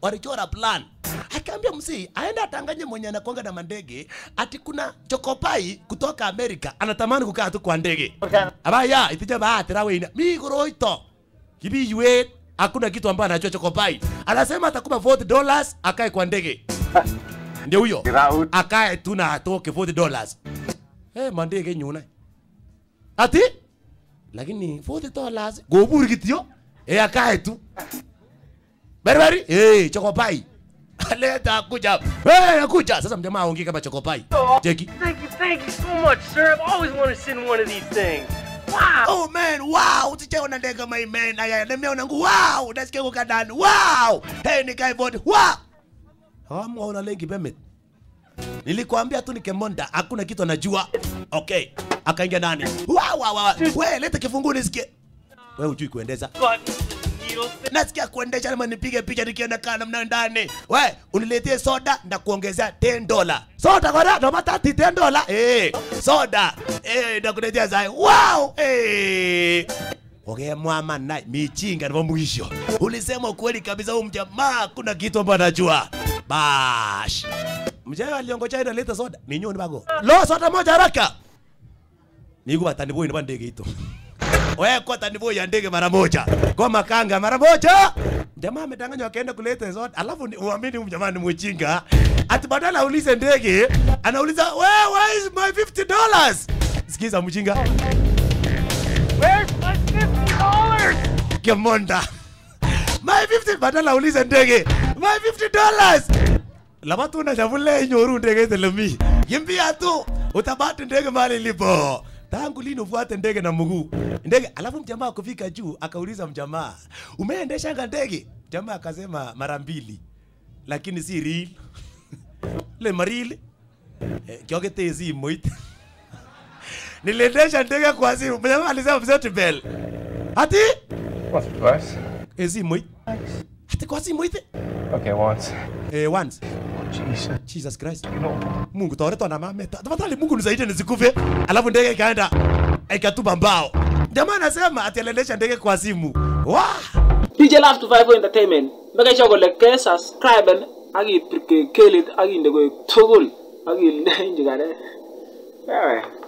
walichora plan akaambia msee aende atanganye mwenye anakwanga na mandege ati kuna chokopai kutoka amerika anatamani kukaa tu kwa ndege abaya itija baatira weina mi goroito kibiyuet hakuna kitu ambayo anajua chokopai anasema atakupa 40 dollars akae kwa ndege ndio huyo Raul. akae tu na atoke 40 dollars eh mandege nyuna ati lakini 40 dollars gobur kityo eh akae tu Beriberi, eh chokopai. Leta kuja. Eh akuja. Sasa mjamaa aongee kama chokopai. Cheki. Thank you, thank you so much, sir. I've always wanted to send one of these things. Wow! Oh man, wow, usichaona ndege kama hii man. Aya, nimeona ngu wow, nasikia kwa ndani. Wow! Hey, nikae vote. Wow! Hamu una lengi pemet. Nilikwambia tu nikemonda, hakuna kitu anajua. Okay, akaingia ndani. Wow, wow, wow. Wewe leta kifunguo nisikie. Wewe hujui kuendeza. Buttons, needles, nasikia kuendesha ama nipige picha nikienda kaa namna ndani. We, uniletee soda ndakuongezea 10 dola. Soda kwa ndo matati 10 dola. Eh, soda. Eh, ndakuletea zai. Wow! Eh. Okay, mwama na michinga ndio mwisho. Ulisema ukweli kabisa huyu mjamaa kuna kitu ambacho anajua. Bash. Mjamaa aliongocha ina leta soda. Ni nyoni bago. Lo soda moja haraka. Niku batani boy ni ndege ito. Wewe kwa tanibo ya ndege mara moja. Kwa makanga mara moja. Jamaa amedanganywa akaenda kuleta zote. Alafu ni- uamini huyu jamaa ni mjinga. Ati badala aulize ndege, anauliza, "Where where is my 50 dollars?" Sikiza mjinga. Where's my fifty dollars? Kemonda. My 50 badala aulize ndege. My 50 dollars. Lama tu na shavule nyoru ndege telemi. Kimbia tu. Utabati ndege mahali ilipo. Tangu lini ufuate ndege na mguu? Ndege alafu mjamaa kufika juu akauliza mjamaa, "Umeendesha ndege?" Jamaa akasema mara mbili. Lakini si real. Le marili. Eh, kiogete simu Niliendesha ndege kwa simu. Mjamaa alisema mzee bell. Ati Once or twice. esimu ati kwa simu ite Okay, once. eh once Jesus. Jesus Christ You know, Mungu toreto na mama tafadhali Mungu nisaidie nisikufe alafu ndege ikaenda ikatupa mbao jamaa anasema ati aliendesha ndege kwa simu Wah! DJ Love to Vibe Entertainment. Make sure kole ke subscribe ak ipir kelit ak inde koek tugul ak ile injigane. Ewe.